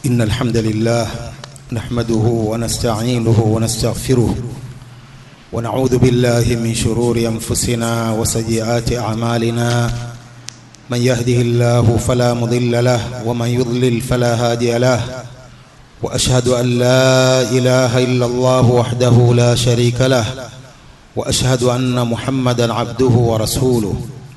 إن الحمد لله نحمده ونستعينه ونستغفره ونعوذ بالله من شرور أنفسنا وسيئات أعمالنا من يهده الله فلا مضل له ومن يضلل فلا هادي له وأشهد أن لا إله إلا الله وحده لا شريك له وأشهد أن محمدا عبده ورسوله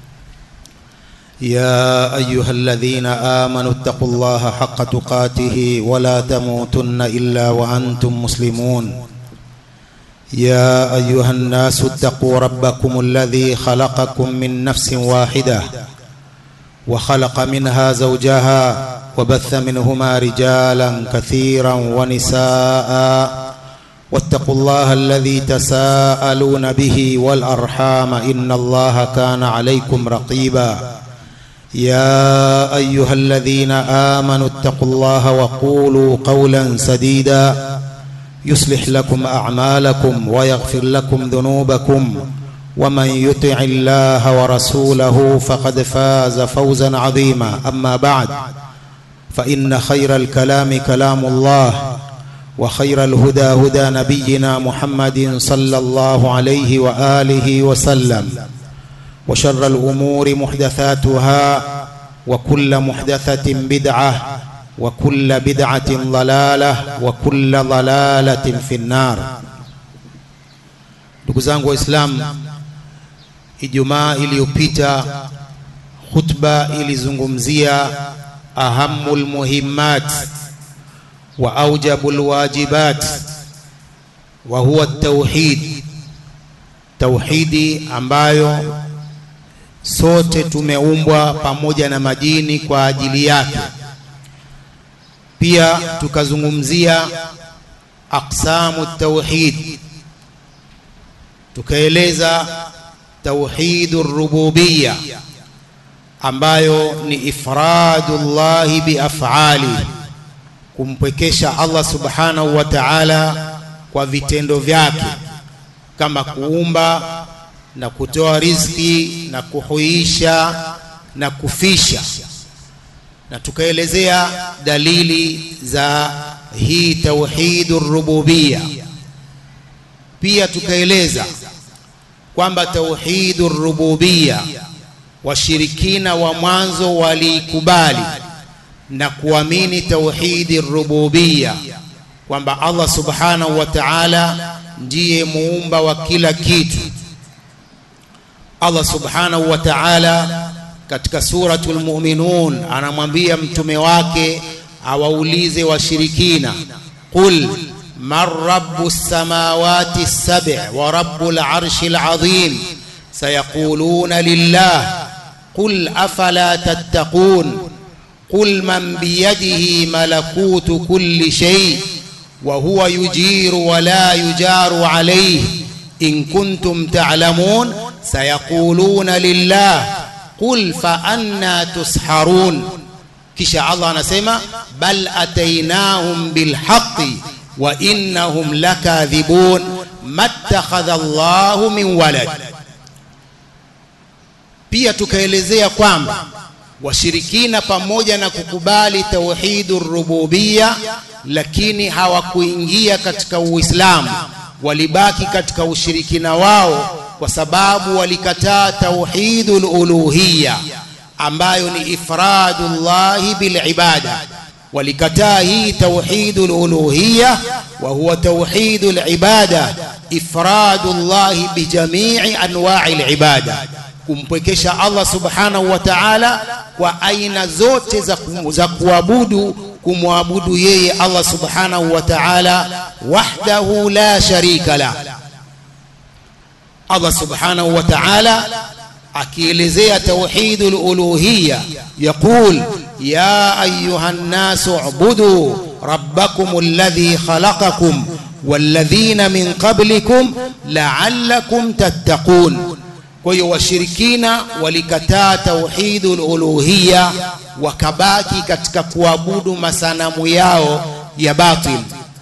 يا أيها الذين آمنوا اتقوا الله حق تقاته ولا تموتن إلا وأنتم مسلمون يا أيها الناس اتقوا ربكم الذي خلقكم من نفس واحدة وخلق منها زوجها وبث منهما رجالا كثيرا ونساء واتقوا الله الذي تساءلون به والأرحام إن الله كان عليكم رقيبا يا أيها الذين آمنوا اتقوا الله وقولوا قولا سديدا يصلح لكم أعمالكم ويغفر لكم ذنوبكم ومن يطع الله ورسوله فقد فاز فوزا عظيما أما بعد فإن خير الكلام كلام الله وخير الهدى هدى نبينا محمد صلى الله عليه وآله وسلم وشر الأمور محدثاتها وكل محدثة بدعة وكل بدعة ضلالة وكل ضلالة في النار ndugu zangu waislamu ijumaa iliyopita khutba ilizungumzia ahamu lmuhimmat wa aujabu lwajibat wa huwa tauhid tauhidi ambayo sote tumeumbwa pamoja na majini kwa ajili yake pia tukazungumzia aqsamu tauhid tukaeleza tauhidu rububiyya ambayo ni ifradullahi biafali kumpwekesha Allah subhanahu wa ta'ala kwa vitendo vyake kama kuumba na kutoa riziki na kuhuisha na kufisha na tukaelezea dalili za hii tauhidu rububia pia tukaeleza kwamba tauhidu rububia washirikina wa mwanzo waliikubali na kuamini tauhidi rububia kwamba Allah subhanahu wa ta'ala ndiye muumba wa kila kitu Allah subhanahu wa ta'ala katika suratul mu'minun anamwambia mtume wake awaulize washirikina qul man rabbus samawati as-sab' wa rabbul arshil azim sayaquluna lillah qul afala tattaqun qul man biyadihi malakutu kulli shay wa huwa yujiru wa la yujaru alayhi in kuntum ta'lamun sayaquluna lillah qul fa anna tusharun kisha Allah anasema bal atainahum bilhaqqi wa innahum lakadhibun mattakhadha Allahu min walad pia tukaelezea kwamba washirikina pamoja na kukubali tauhidur rububia lakini hawakuingia katika Uislamu walibaki katika ushirikina wao kwa sababu walikataa tauhidul uluhiyya ambayo ni ifradullahi bil ibada walikataa hii tauhidul uluhiyya wa huwa tauhidul ibada ifradullahi bi jami'i anwa'il ibada kumpwekesha Allah subhanahu wa ta'ala kwa aina zote za, za kuabudu kumwabudu yeye Allah subhanahu wa ta'ala wahdahu la sharika la Allah subhanahu wa ta'ala akielezea tauhidul uluhiyya yaqul ya ayuhan nasu ubudu rabbakum alladhi khalaqakum walladhina min qablikum la'allakum tattaqun kwa hiyo washirikina walikataa tauhidul uluhiyya wakabaki katika kuabudu masanamu yao ya batil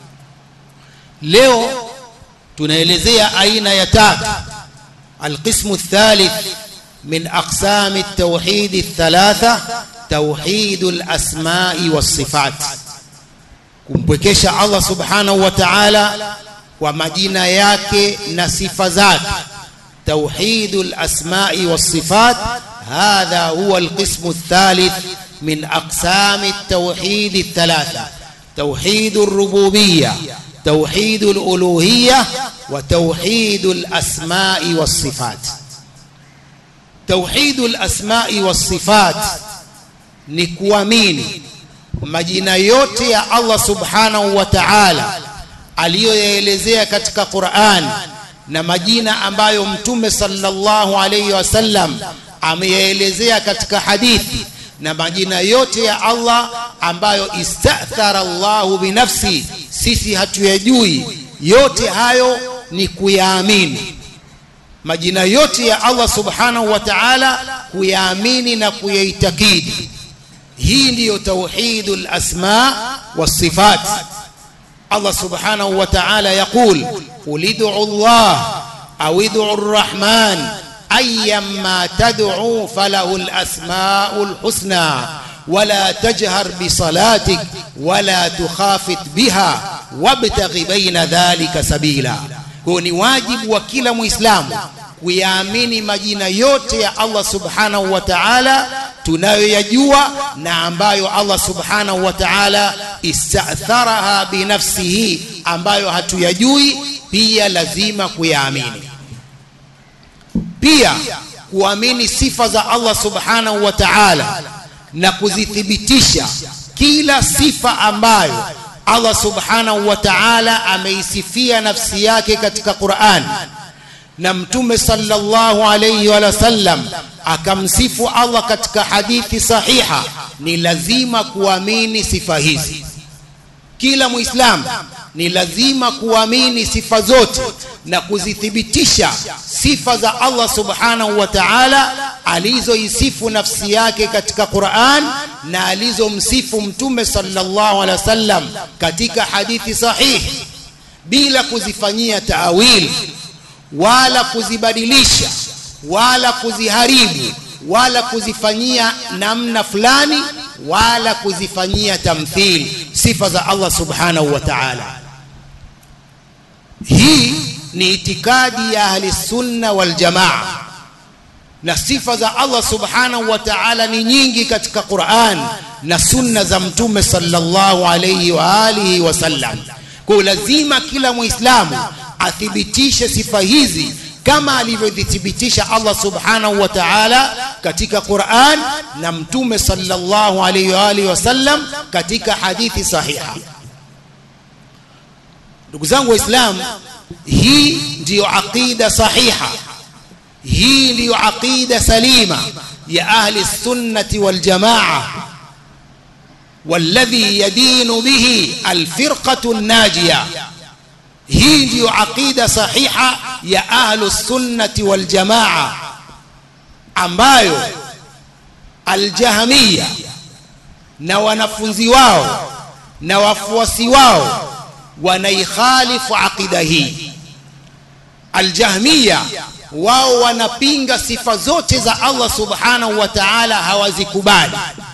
leo tunaelezea aina ya tatu القسم الثالث من أقسام التوحيد الثلاثة توحيد الأسماء والصفات kumpwekesha Allah subhanahu wa ta'ala kwa majina yake na sifa zake tauhidul asma'i was sifat hadha huwa alqismu athalith min aqsami at-tauhid ath-thalatha tauhidur rububiyyah tauhidul uluhiyyah wa tauhidul asma'i was sifat tauhidul asma'i was sifat ni kuamini majina yote ya Allah subhanahu wa ta'ala aliyoyaelezea katika Qur'an na majina ambayo mtume sallallahu alayhi wasallam ameyaelezea katika hadithi na majina yote ya Allah ambayo istathara Allahu binafsi sisi hatuyajui yote hayo ni kuyaamini majina yote ya Allah subhanahu wa ta'ala kuyaamini na kuyaitakidi hii ndiyo tauhidul asma wasifat Allah subhanahu wa ta'ala yaqul qul ud'u Allah aw ud'u ar-rahman ayyamma tad'u falahu al-asma'ul husna ولا تجهر بصلاتك ولا تخافت بها وابتغ بين ذلك سبيلا kwa ni wajibu wa kila muislamu kuyaamini majina yote ya Allah subhanahu wa ta'ala tunayoyajua na ambayo Allah subhanahu wa ta'ala istatharaha binafsihi ambayo hatuyajui pia lazima kuyaamini pia kuamini sifa za Allah subhanahu wa ta'ala na kuzithibitisha kila sifa ambayo Allah subhanahu wa ta'ala ameisifia nafsi yake katika Qur'an na mtume sallallahu alayhi wa sallam akamsifu Allah katika hadithi sahiha ni lazima kuamini sifa hizi kila muislamu ni lazima kuamini sifa zote na kuzithibitisha sifa za Allah subhanahu wa ta'ala alizoisifu nafsi yake katika Qur'an na alizomsifu mtume sallallahu alaihi wasallam katika hadithi sahihi bila kuzifanyia taawil wala kuzibadilisha wala kuziharibu wala kuzifanyia namna fulani wala kuzifanyia tamthil sifa za Allah subhanahu wa ta'ala hii ni itikadi ya ahli sunna wal jamaa na sifa za Allah subhanahu wa ta'ala ni nyingi katika Qur'an na sunna za mtume sallallahu alayhi wa alihi wasallam kwa lazima kila muislamu athibitishe sifa hizi kama alivyothibitisha Allah subhanahu wa ta'ala katika Qur'an na mtume sallallahu alayhi wa alihi wasallam katika hadithi sahiha ndugu zangu waislamu hii ndiyo aqida sahiha hii ndiyo aqida salima ya ahli sunnati wal jamaa والذي يدين به الفرقة الناجية hii ndiyo aqida sahiha ya ahlu sunnati wal jamaa ambayo aljahmiya na wanafunzi wao na wafuasi wao wanaikhalifu aqida hii aljahmiya wao wanapinga sifa zote za Allah subhanahu wa ta'ala hawazikubali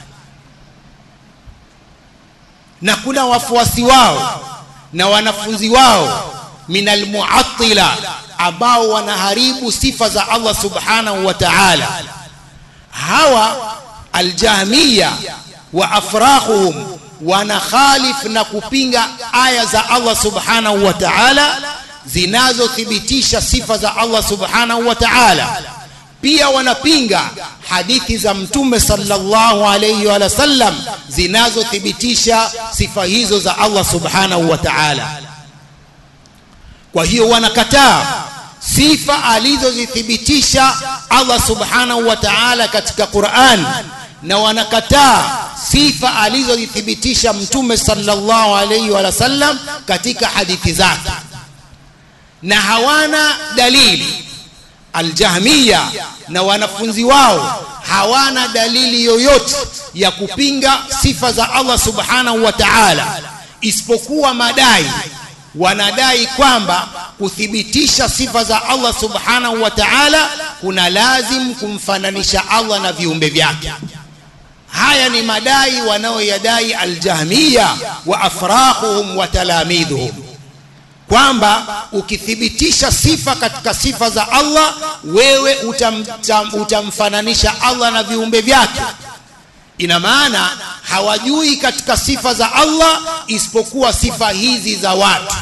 na kuna wafuasi wao na wanafunzi wao minal muattila ambao wanaharibu sifa za Allah subhanahu wa ta'ala hawa aljahmiya wa afrahuhum wanakhalif na kupinga aya za Allah subhanahu wa ta'ala zinazothibitisha sifa za Allah subhanahu wa ta'ala pia wanapinga hadithi za mtume sallallahu alayhi wa sallam zinazothibitisha sifa hizo za Allah subhanahu wa ta'ala kwa hiyo wanakataa sifa alizozithibitisha Allah subhanahu wa ta'ala katika Qur'an na wanakataa sifa alizozithibitisha mtume sallallahu alayhi wa sallam katika hadithi zake na hawana dalili aljahmiya na wanafunzi wao hawana dalili yoyote ya kupinga sifa za Allah subhanahu wa ta'ala isipokuwa madai wanadai kwamba kuthibitisha sifa za Allah subhanahu wa ta'ala kuna lazim kumfananisha Allah na viumbe vyake haya ni madai wanaoyadai aljahmiya wa afraquhum wa talamidhuhum kwamba ukithibitisha sifa katika sifa za Allah wewe utam, tam, utamfananisha Allah na viumbe vyake ina maana hawajui katika sifa za Allah isipokuwa sifa hizi za watu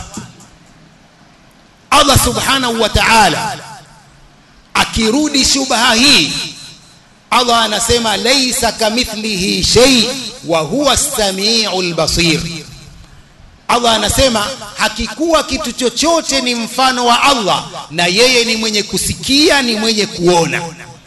Allah subhanahu wa ta'ala akirudi shubha hii Allah anasema laisa kamithlihi shay wa huwa as-sami'ul basir Allah anasema hakikuwa kitu chochote ni mfano wa Allah na yeye ni mwenye kusikia ni mwenye kuona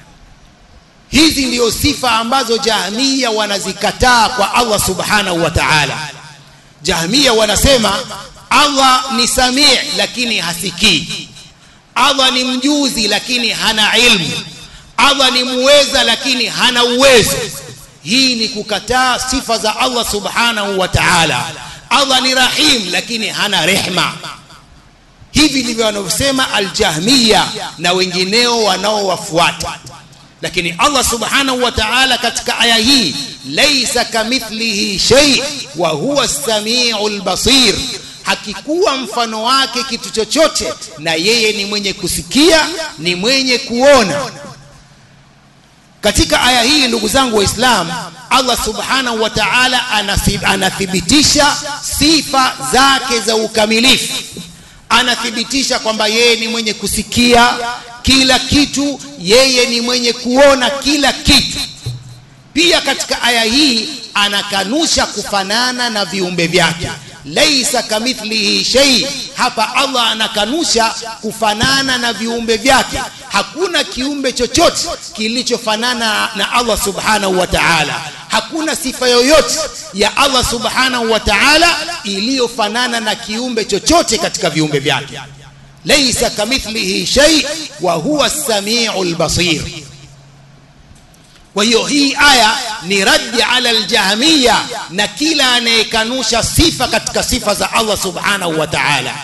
hizi ndio sifa ambazo jahmiya wanazikataa kwa Allah subhanahu wa ta'ala jahmiya wanasema Allah ni samii lakini hasikii Allah ni mjuzi lakini hana ilmu Allah ni muweza lakini hana uwezo hii ni kukataa sifa za Allah subhanahu wa ta'ala Allah ni rahim lakini hana rehma hivi ndivyo wanavyosema aljahmiya na wengineo wanaowafuata lakini Allah subhanahu wa ta'ala katika aya hii laisa kamithlihi shay wa huwa as-sami'ul basir hakikuwa mfano wake kitu chochote na yeye ni mwenye kusikia ni mwenye kuona katika aya hii ndugu zangu waislamu Allah subhanahu wa ta'ala anathibitisha sifa zake za ukamilifu anathibitisha kwamba yeye ni mwenye kusikia kila kitu yeye ni mwenye kuona kila kitu pia katika aya hii anakanusha kufanana na viumbe vyake laisa kamithlihi shay hapa Allah anakanusha kufanana na viumbe vyake hakuna kiumbe chochote kilichofanana na Allah subhanahu wa ta'ala hakuna sifa yoyote ya Allah subhanahu wa ta'ala iliyofanana na kiumbe chochote katika viumbe vyake laisa kamithlihi shay wa huwa as-sami'ul basir kwa hiyo hii aya ni raddi ala aljahmiya na kila anayekanusha sifa katika sifa za Allah subhanahu wa ta'ala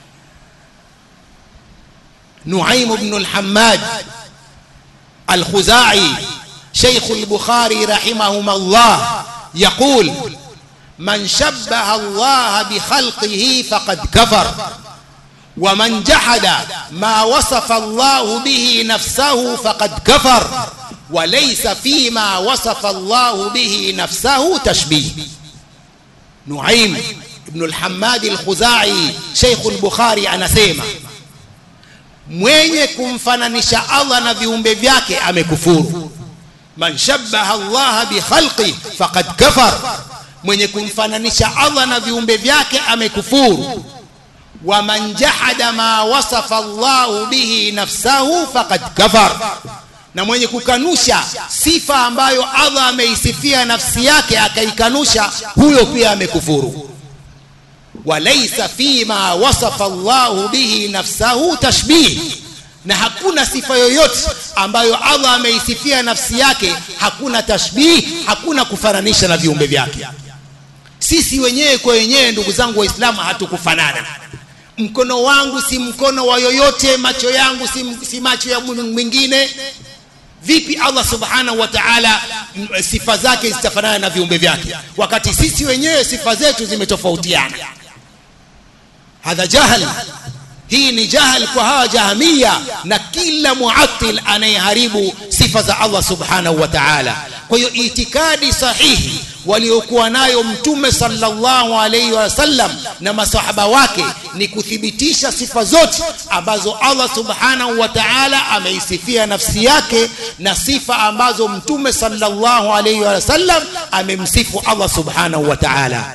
Nuaim ibn al-Hammad al-Khuzai شيخ البخاري رحمهما الله يقول من شبه الله بخلقه فقد كفر ومن جحد ما وصف الله به نفسه فقد كفر وليس فيما وصف الله به نفسه تشبيه نعيم ابن الحماد الخزاعي شيخ البخاري anasema mwenye kumfananisha Allah na viumbe vyake amekufuru man shabbaha Allah bi khalqi faqad kafar mwenye kumfananisha Allah na viumbe vyake amekufuru wa man jahada ma wasafa Allah bihi nafsahu faqad kafar na mwenye kukanusha sifa ambayo Allah ameisifia nafsi yake akaikanusha huyo pia amekufuru walaysa fima wasafa Allah bihi nafsahu tashbih na hakuna sifa yoyote ambayo Allah ameisifia nafsi yake hakuna tashbih hakuna kufananisha na viumbe vyake sisi wenyewe kwa wenyewe ndugu zangu waislamu hatukufanana mkono wangu si mkono wa yoyote macho yangu si, si macho ya mwingine vipi Allah subhanahu wa ta'ala sifa zake zitafanana na viumbe vyake wakati sisi wenyewe sifa zetu zimetofautiana hadha jahal hii ni jahal kwa hawa jahamia na kila muattil anayeharibu sifa za Allah subhanahu wa ta'ala kwa hiyo itikadi sahihi waliokuwa nayo mtume sallallahu alaihi wasallam na masahaba wake ni kuthibitisha sifa zote ambazo Allah subhanahu wa ta'ala ameisifia nafsi yake na sifa ambazo mtume sallallahu alaihi wasallam amemsifu Allah subhanahu wa ta'ala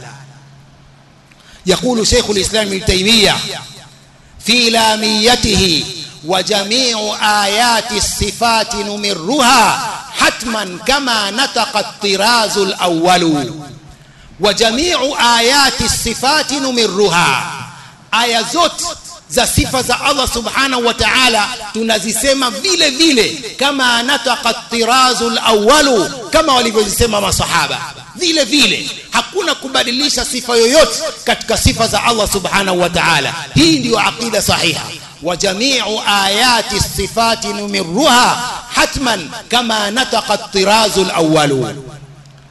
يقول شيخ الإسلام ابن تيمية في لاميته وجميع آيات الصفات نمرها حتما كما نطق الطراز الأول وجميع آيات الصفات نمرها aya zote za sifa za Allah subhanahu wa ta'ala tunazisema vile vile kama anataka tirazu alawwalu kama walivyozisema masahaba vile vile hakuna kubadilisha sifa yoyote katika sifa za Allah subhanahu wa ta'ala hii ndiyo aqida sahiha wa jami'u ayati sifati numirruha hatman kama nataqa tirazu alawwalu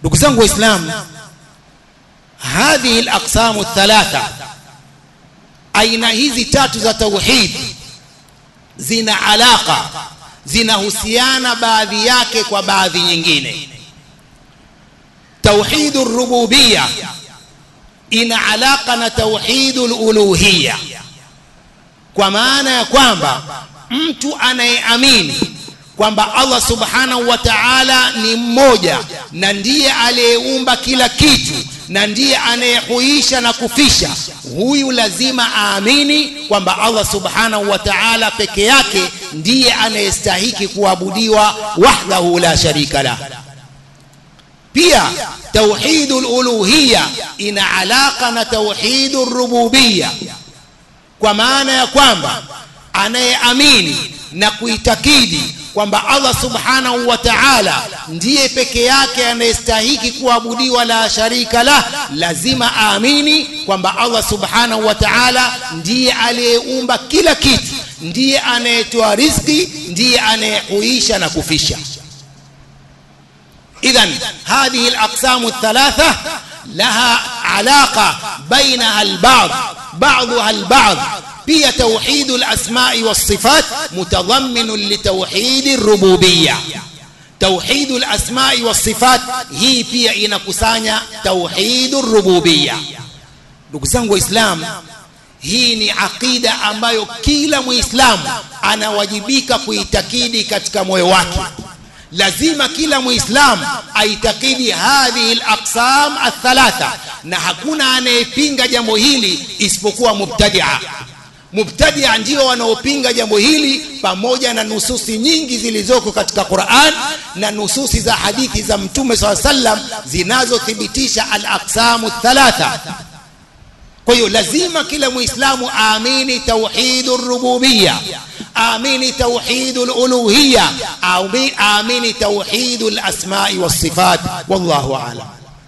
ndugu zangu waislamu hadhihi alaqsamu thalatha aina hizi tatu za tauhid zina alaka zinahusiana baadhi yake kwa baadhi nyingine tauhidu rububia ina alaka na tauhidu luluhiya kwa maana ya kwamba mtu anayeamini kwamba Allah subhanahu wa ta'ala ni mmoja na ndiye aliyeumba kila kitu na ndiye anayehuisha na kufisha huyu lazima aamini kwamba Allah subhanahu wa ta'ala peke yake ndiye anayestahiki kuabudiwa wahdahu la sharika la pia tauhidul uluhiyya ina alaka na tauhidur rububiyya kwa maana ya kwamba anayeamini na kuitakidi kwamba Allah subhanahu wa ta'ala ndiye peke yake anayestahiki kuabudiwa la sharika la lazima aamini kwamba Allah subhanahu wa ta'ala ndiye aliyeumba kila kitu ndiye anayetoa riziki ndiye anayehuisha na kufisha idhan hadhihi alaqsamu thalatha laha alaqa bainaha alba'd ba'daha alba'd pia tauhidul asma'i was sifat mutadhamminun li tauhidir rububiyya tauhidul asma'i was sifat hii pia inakusanya tauhidur rububiyya ndugu zangu waislamu hii ni aqida ambayo kila muislamu anawajibika kuitakidi katika moyo wake lazima kila muislamu aitakidi hadhihi alaqsam athalatha na hakuna anayepinga jambo hili isipokuwa mubtadia mubtadia ndio wanaopinga jambo hili pamoja na nususi nyingi zilizoko katika Qur'an na nususi za hadithi za Mtume SAW sallam zinazothibitisha al-aqsamu thalatha kwa hiyo lazima kila muislamu aamini tauhidur rububiyya aamini tauhidul uluhiyya aamini tauhidul asma'i was sifat wallahu a'lam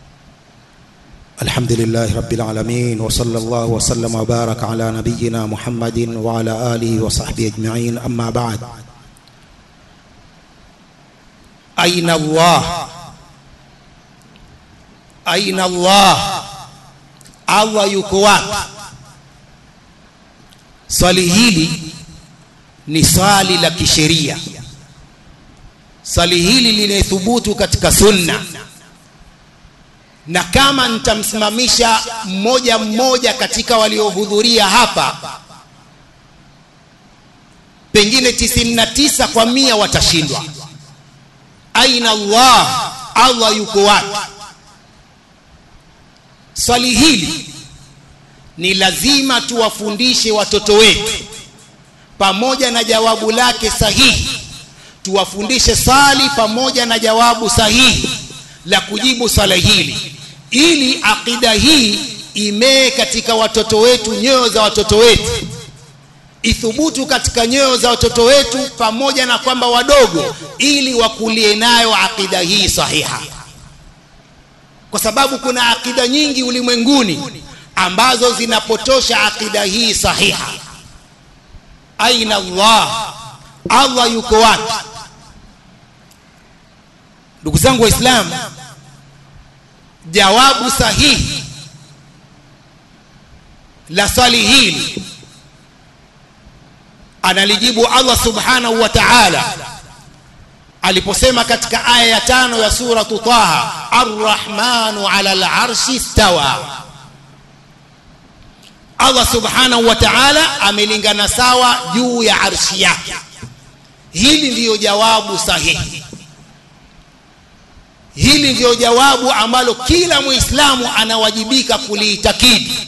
الحمد لله رب العالمين وصلى الله وسلم وبارك على نبينا محمد وعلى آله وصحبه أجمعين أما بعد أين الله أين الله Allah yuko wapi swali hili ni swali la kisheria swali hili linathubutu katika sunna na kama nitamsimamisha mmoja mmoja katika waliohudhuria hapa pengine 99 kwa mia watashindwa aina Allah Allah yuko wapi swali hili ni lazima tuwafundishe watoto wetu pamoja na jawabu lake sahihi tuwafundishe swali pamoja na jawabu sahihi la kujibu swala hili ili akida hii imee katika watoto wetu nyoyo za watoto wetu ithubutu katika nyoyo za watoto wetu pamoja na kwamba wadogo ili wakulie nayo akida hii sahiha kwa sababu kuna akida nyingi ulimwenguni ambazo zinapotosha akida hii sahiha aina Allah Allah yuko wapi ndugu zangu waislamu jawabu sahihi la swali hili analijibu Allah subhanahu wa ta'ala aliposema katika aya ya tano ya suratu Taha arrahmanu ala al-arshi stawa Allah subhanahu wa ta'ala amelingana sawa juu ya arshi yake hili ndiyo jawabu sahihi hili ndiyo jawabu ambalo kila muislamu anawajibika kuliitakidi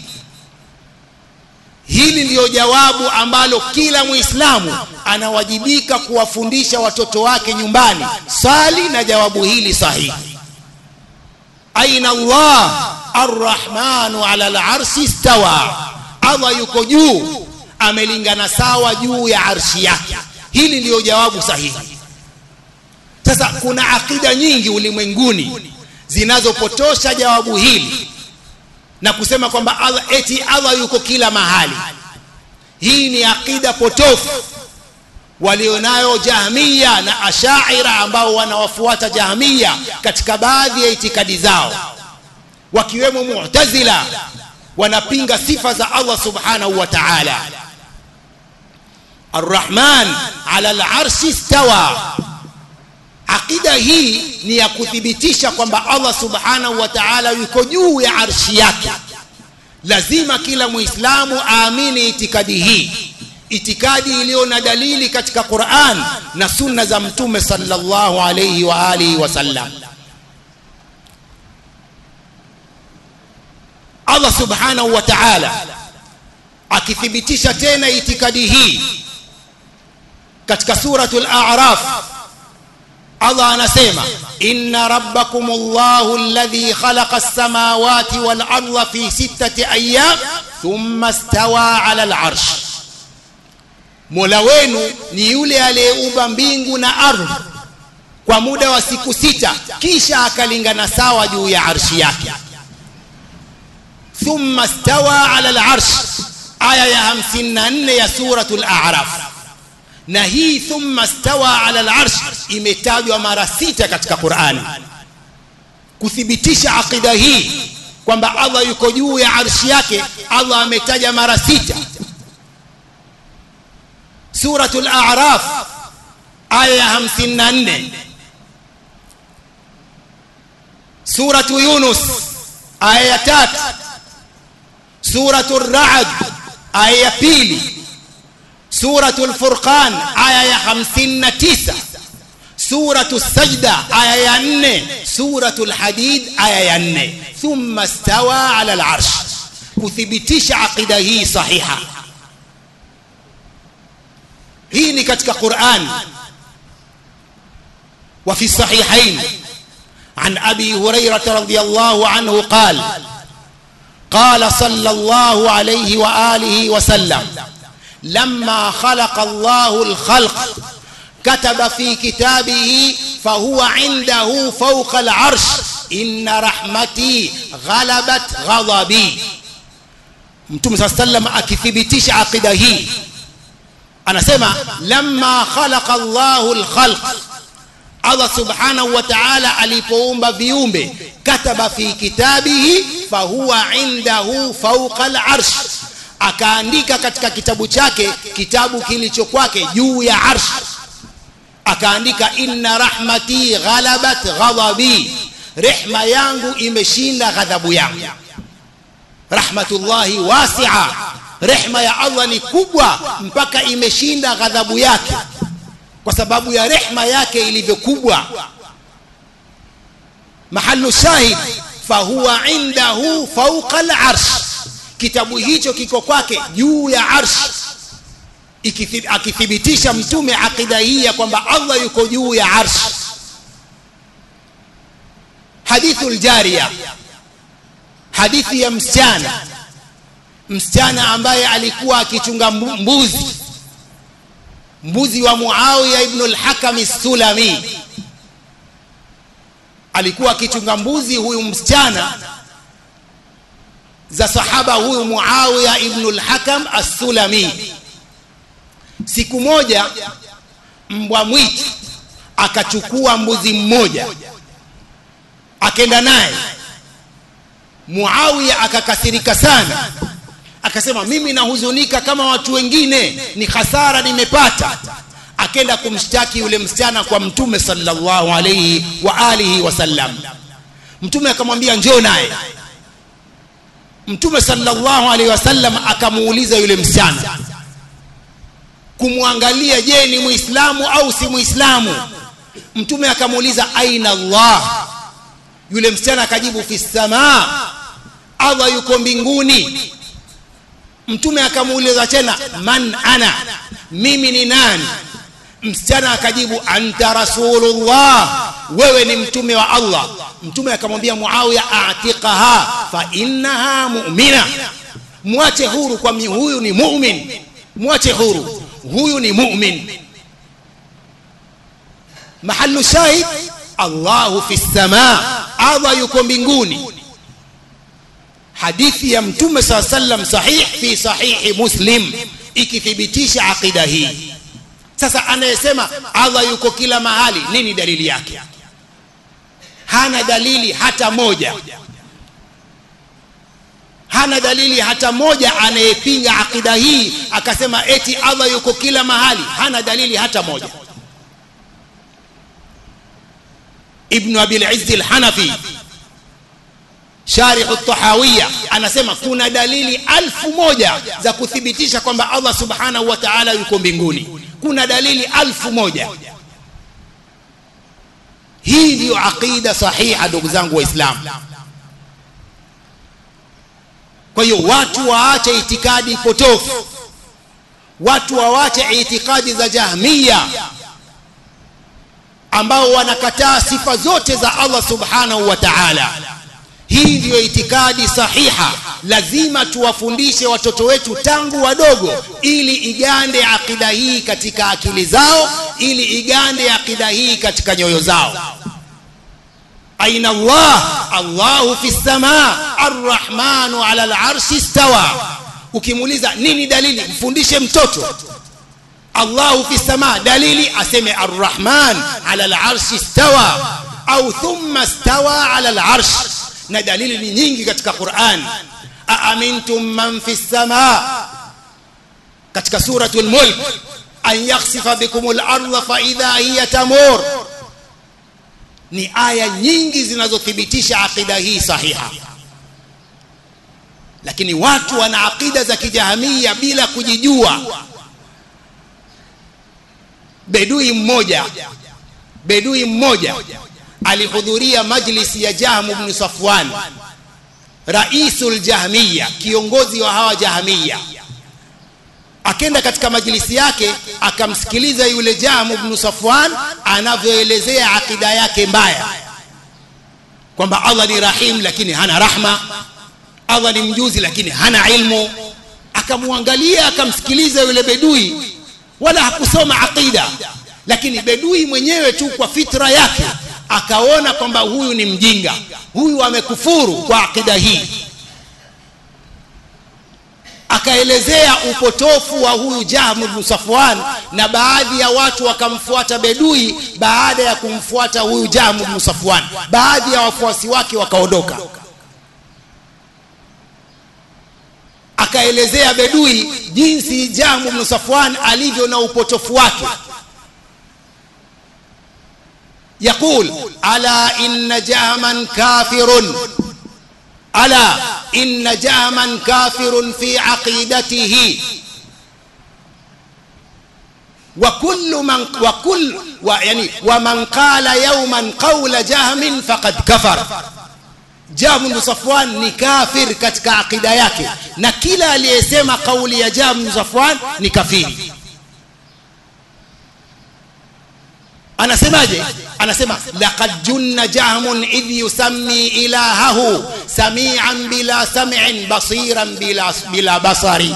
hili ndiyo jawabu ambalo kila muislamu anawajibika kuwafundisha watoto wake nyumbani swali na jawabu hili sahihi aina Allah arrahmanu ala al-arshi stawa Allah yuko juu amelingana sawa juu ya arshi yake hili ndiyo jawabu sahihi sasa kuna akida nyingi ulimwenguni zinazopotosha jawabu hili na kusema kwamba Allah eti Allah yuko kila mahali hii ni akida potofu walionayo jahmiya na ashaira ambao wanawafuata jahmiya katika baadhi ya itikadi zao wakiwemo mu'tazila wanapinga sifa za Allah subhanahu wa ta'ala arrahman ala al-arshi istawa aqida hii ni ya kuthibitisha kwamba Allah subhanahu wa ta'ala yuko juu ya arshi yake lazima kila muislamu aamini itikadi hii itikadi iliyo na dalili katika Qur'an na sunna za mtume sallallahu alayhi wa alihi wasallam Allah subhanahu wa ta'ala akithibitisha tena itikadi hii katika suratul a'raf Allah anasema inna rabbakumullahu alladhi khalaqa as-samawati wal arda fi sittati ayyam thumma istawa 'ala al-'arsh Mola wenu ni yule aliyeumba mbingu na ardhi kwa muda wa siku sita kisha akalingana sawa juu ya arshi yake thumma stawa ala al-arsh aya ya 54 ya suratul a'raf na hii thumma stawa ala al-arsh imetajwa mara sita katika Qur'ani kuthibitisha aqida hii kwamba Allah yuko juu ya arshi yake Allah ametaja mara sita suratul a'raf aya ya 54 suratu yunus aya ya tatu suratul ra'd aya ya pili suratul furqan aya ya 59 suratul sajda aya ya 4 suratul hadid aya ya 4 thumma stawa ala al-arsh kuthibitisha aqida hii sahiha hii ni katika Qur'an wa fi sahihain عن أبي هريرة رضي الله عنه قال قال صلى الله عليه وآله وسلم لما خلق الله الخلق كتب في كتابه فهو عنده فوق العرش إن رحمتي غلبت غضبي mtume saa sallam akithibitisha aqida hii anasema lamma khalaqa Allahu al-khalq Allah subhanahu wa ta'ala alipoumba viumbe kataba fi kitabihi fahuwa indahu fawqa al-arsh akaandika katika kitabu chake kitabu kilicho kwake juu ya arsh akaandika inna rahmati ghalabat ghadabi rehma yangu imeshinda ghadhabu yangu rahmatullahi wasi'a rehma ya Allah ni kubwa mpaka imeshinda ghadhabu yake kwa sababu ya rehma yake ilivyokubwa mahallu shahid fahuwa indahu fawqa al-arsh kitabu hicho kiko kwake juu ya arsh akithibitisha mtume akida hii ya kwamba Allah yuko juu ya arsh hadithul jariya hadithi ya msichana msichana ambaye alikuwa akichunga mbuzi mbuzi wa Muawiya ibn al-Hakam as-Sulami alikuwa akichunga mbuzi huyu msichana za sahaba huyu Muawiya ibn al-Hakam as-Sulami siku moja mbwa mwitu akachukua mbuzi mmoja akenda naye Muawiya akakasirika sana akasema mimi nahuzunika kama watu wengine ni hasara nimepata akenda kumshtaki yule msichana kwa mtume sallallahu alayhi wa alihi wasallam mtume akamwambia njoo naye mtume sallallahu alayhi wasallam akamuuliza yule msichana kumwangalia je ni muislamu au si muislamu mtume akamuuliza aina allah yule msichana akajibu fi samaa allah yuko mbinguni mtume akamuuliza tena man ana mimi ni nani msichana akajibu anta rasulullah wewe ni mtume wa allah mtume akamwambia muawiya atiqaha fa innaha mu'mina mwache huru kwa huyu ni mu'min mwache huru huyu ni mu'min mahallu shahid allahu fi samaa allah yuko mbinguni hadithi ya mtume saa sallam sahih fi sahihi muslim ikithibitisha aqida hii sasa anayesema Allah yuko kila mahali nini dalili yake hana dalili hata moja hana dalili hata moja anayepinga akida hii akasema eti Allah yuko kila mahali hana dalili hata moja Ibn Abi al-Izz al-Hanafi Sharih at-Tahawiyya anasema kuna dalili alfu moja za kuthibitisha kwamba Allah Subhanahu wa Ta'ala yuko mbinguni kuna dalili alfu moja hii ndiyo aqida sahiha ndugu zangu waislamu kwa hiyo watu waache itikadi potofu watu waache itikadi za jahmiya ambao wanakataa sifa zote za Allah subhanahu wa ta'ala hii ndiyo itikadi sahiha lazima tuwafundishe watoto wetu tangu wadogo ili igande akida hii katika akili zao ili igande akida hii katika nyoyo zao aina Allah Allahu fi samaa arrahmanu ala al-arshi istawa ukimuuliza nini dalili mfundishe mtoto Allahu fi samaa dalili aseme arrahman ala al-arshi istawa au thumma istawa ala al-arsh na dalili ni nyingi katika Qur'an aamintum man fi samaa katika suratul mulk an yakhsifa bikumul ardha fa idha hiya tamur ni aya nyingi zinazothibitisha akida hii sahiha lakini watu wana akida za kijahamia bila kujijua bedui mmoja bedui mmoja alihudhuria majlisi ya Jahm ibn Safwan raisul jahmiya kiongozi wa hawa jahmiya akenda katika majlisi yake akamsikiliza yule Jahm ibn Safwan anavyoelezea akida yake mbaya kwamba Allah ni rahim lakini hana rahma Allah ni mjuzi lakini hana ilmu akamwangalia akamsikiliza yule bedui wala hakusoma aqida lakini bedui mwenyewe tu kwa fitra yake akaona kwamba huyu ni mjinga huyu amekufuru kwa akida hii akaelezea upotofu wa huyu Jahm ibn Safwan na baadhi ya watu wakamfuata bedui baada ya kumfuata huyu Jahm ibn Safwan baadhi ya wafuasi wake wakaondoka akaelezea bedui jinsi Jahm ibn Safwan alivyo na upotofu wake يقول ألا إن جهما كافر ألا إن جهما كافر في عقيدته وكل من وكل يعني ومن قال يوما قول جهم فقد كفر Jahm bin Safwan ni kafir katika akida yake na kila aliyesema kauli ya Jahm bin Safwan ni kafiri anasemaje anasema laqad junna jahmun idh yusammi ilahahu sami'an bila sam'in basiran bila bila basari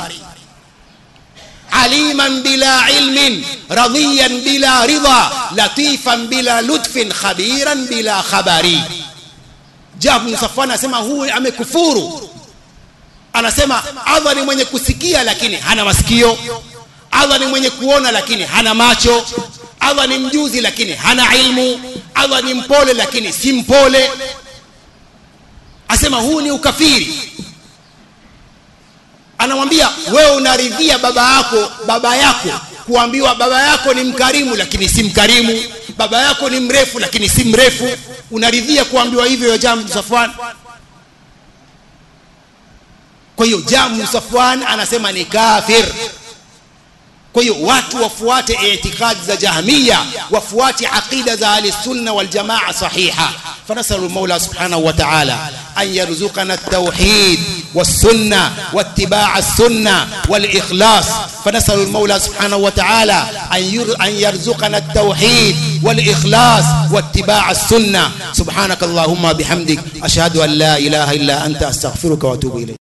aliman bila ilmin radiyan bila ridha latifan bila lutfin khabiran bila khabari Jahm bin Safwan anasema huyu amekufuru anasema Allah ni mwenye kusikia lakini hana masikio Allah ni mwenye kuona lakini hana macho Allah ni mjuzi lakini hana ilmu Allah ni mpole lakini si mpole asema huu ni ukafiri anamwambia wewe unaridhia baba yako baba yako kuambiwa baba yako ni mkarimu lakini si mkarimu baba yako ni mrefu lakini si mrefu unaridhia kuambiwa hivyo ya Jamu Safwan kwa hiyo Jamu Safwan anasema ni kafir kwa hiyo watu wafuate itikadi za jahmiya wafuate aqida za ahli sunna wal jamaa sahiha فنسأل المولى سبحانه وتعالى أن يرزقنا التوحيد والسنة واتباع السنة والإخلاص فنسأل المولى سبحانه وتعالى أن يرزقنا التوحيد والإخلاص واتباع السنة سبحانك اللهم بحمدك أشهد أن لا إله إلا أنت أستغفرك وأتوب إليك